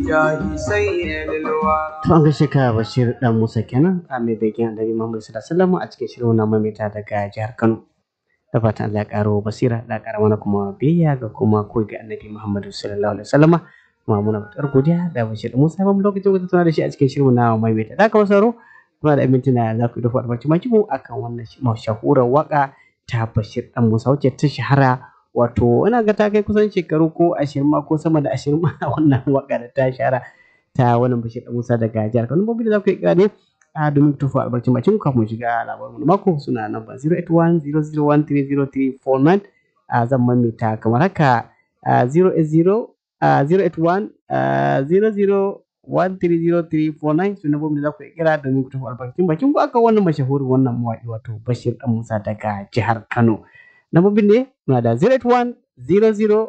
jahi sayyidil wara To an gaishe ka Bashir dan Musa kenan a mai begen Annabi Muhammad sallallahu alaihi wasallam a cikin shirin na mamita daga jihar Kano. Da fatan Allah ya karo basira da kara mana kuma biyayya ga kuma koyi ga Annabi Muhammad sallallahu alaihi wasallam. Kuma muna matar godiya da Bashir Musa ba mu lokacin da tuna da shi a cikin shirin na mamita. Da kuma saro muna da mintuna za ku dafa albarci maki mu akan wannan mashahurar waka ta Bashir dan Musa wacce ta shahara wato ina ga ta kai kusan shekaru ko ashirin ma ko sama da ashirin ma wannan waka da ta shahara ta wannan bashir da musa daga jihar kano babu da za ku yi kira ne a domin tufa albarkacin bacin kafin mu shiga labarin wani mako suna nan ba 08100130349 a zan mamita kamar haka 080 suna babu da za ku yi kira domin tufa albarkacin bacin ku aka wannan mashahurin wannan mawaƙi wato bashir dan musa daga jihar kano Lambobin ne muna da 081 00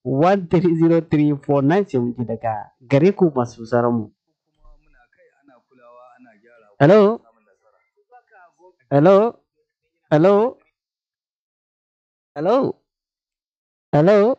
130349 sai mun ji daga gare ku masu sauran mu. Hello? Hello? Hello? Hello? Hello?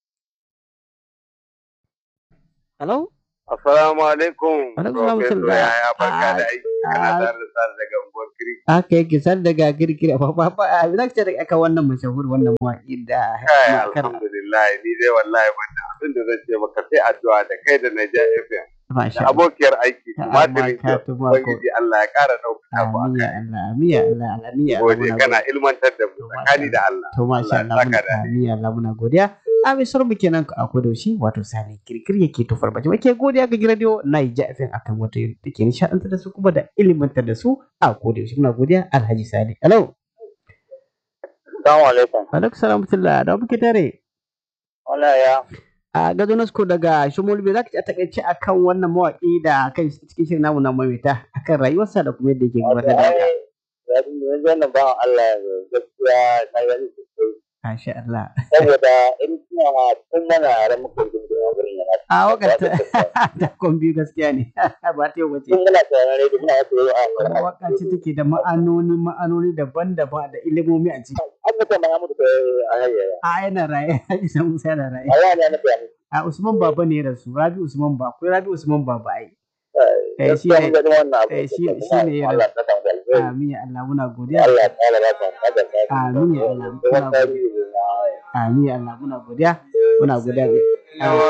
Hello? Assalamu alaikum. Alaikum salam Professor salam. Yaya barka da aiki. Kana Ah, tare da sar daga unguwar Kiri. Aka yake sar daga girgiri a fafa a za ka ce daga aka wannan mashahur wannan mawaƙi da Kai makar alhamdulillah ni dai wallahi wannan abin da zan ce maka sai addu'a da kai da Naija FM masha da abokiyar aiki Ta Matirin amma ka Jos. tuma ko- Ubangiji Allah ya ƙara ɗaukaka ku a Amin ya kai. Allah, amin ya Allah, amin ya Allah. Gode muna kana ilmantar da mu To, tsakani da Allah. To masha Allah ya Allah saka muna da amin ya Allah muna godiya. A mai sauran mu kenan a kodaushe wato sani kirkir yake tofar bace wake godiya ga radio Naija FM akan wata yau take nishadantar da su kuma da ilimantar da su a kodaushe muna godiya Alhaji Sani. Hello. Assalamu alaikum. Alaikum salam tullah da muke tare. Wala ya. A gado Nasko daga Shumulbe za ka ci a takaice akan wannan mawaƙi da kan cikin shirin namu na maimaita akan rayuwarsa da kuma yadda yake gabatar da haka. yanzu wannan bawan Allah gaskiya na gani sosai Masha Allah. saboda in suna tun mana ran muka jin da wurin yana A wakar ta ta kombi gaskiya ne ba ta yau bace. tun muna tsaron rai muna wasu yau a Wannan waka ce take da ma'anoni ma'anoni daban-daban da ilimomi a ciki. an mutum ma ya mutu da a hayyaya A yana raye, Isa Musa yana raye. a yana na fiye A Usman Baba ne ya rasu, Rabi Usman Baba, akwai Rabi Usman Baba ai. Eh, shi gaskiya ne- mun gani wannan abu eh, shi- shi ne ya Allah ta samu da alheri Amin ya Allah muna godiya. Allah ta ala ba ta da ta Amin ya Allah. wannan tarihi na Amin ya Allah muna godiya. Muna godiya. ga-